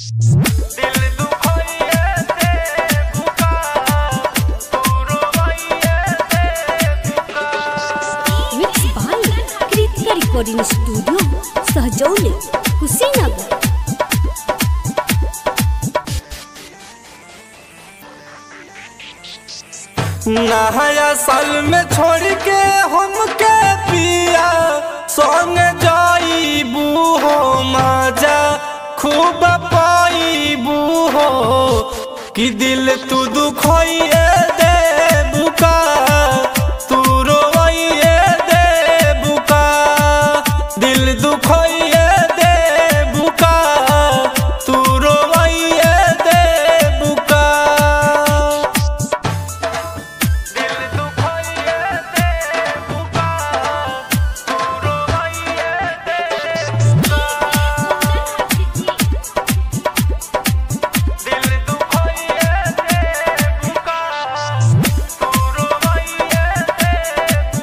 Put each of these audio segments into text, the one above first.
दिल दुखइए दे बुका तू रोइए दे बुका mix by Kritika recording studio Sahjauli Kushinagar नहाया साल में छोड़ के हमके पिया संग जाइबू हो मजा खूब पाइबू हो कि दिल तू दुखइए दे बुका तू रोइए दे बुका दिल दुखइए दे बुका तू रोइए दे बुका दिल दुखइए दे बुका तू रोइए दे बुका दिल दुखइए दे बुका तू रोइए दे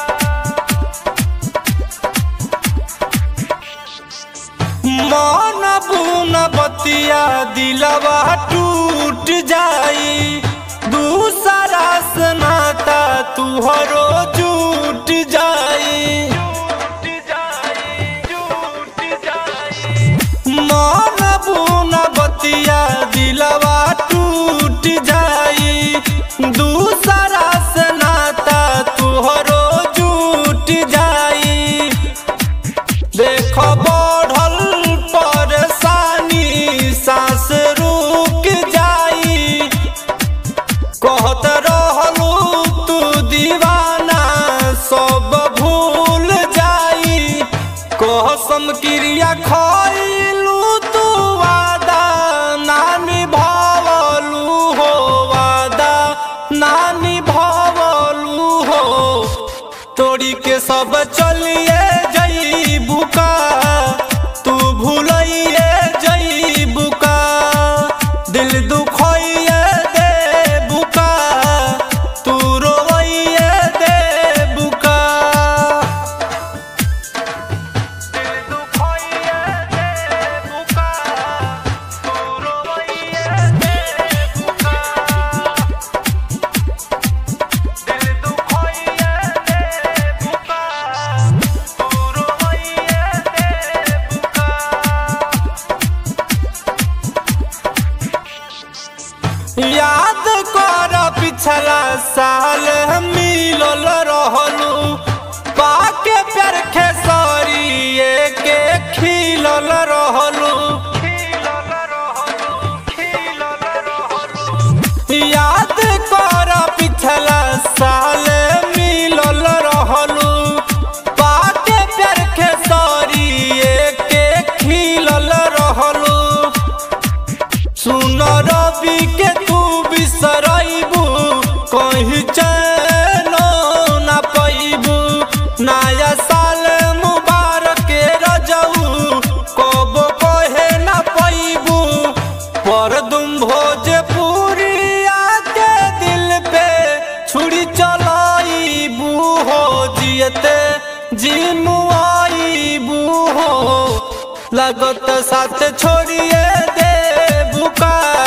बुका मन बुन बतिया दिलवा टूट जाई दूसरा से नाता तुहरो टूट जाई मन बुन बतिया दिलवा टूट जाई दूसरा से नाता तुहरो टूट जाई देख बढ़ल परेशानी सांस रुक जाई कहत रहलू तू दीवाना सब भूल जाई कसम क्रिया खइलू तू वादा नानी भवलू हो वादा नानी भवलू हो तोड़ी के सब चलिए जई बुका तू भूलिए जई बुका दिल दुखइए दे बुका तू रोइए दे बुका दिल दुखइए दे बुका तू रोइए दे बुका दिल दुखइए दे बुका तू रोइए दे बुका याद कर पिछला साल मिलल रहलू पाके प्यार खेसरिए के खिलल रहलू याद कर पिछला साल मिलल रहलू पाके प्यार खेसरिए के खिलल रहलू सुन रवि के तू बिसरैबू कहीं चैन ना पैबू नया साल मुबारक के रजऊ कब कहे ना पैबू पर तुम भोजपुरिया के दिल पे छुरी चलाइबू हो जियते जिमुआइबू हो लगत साथ छोड़िए दे बुका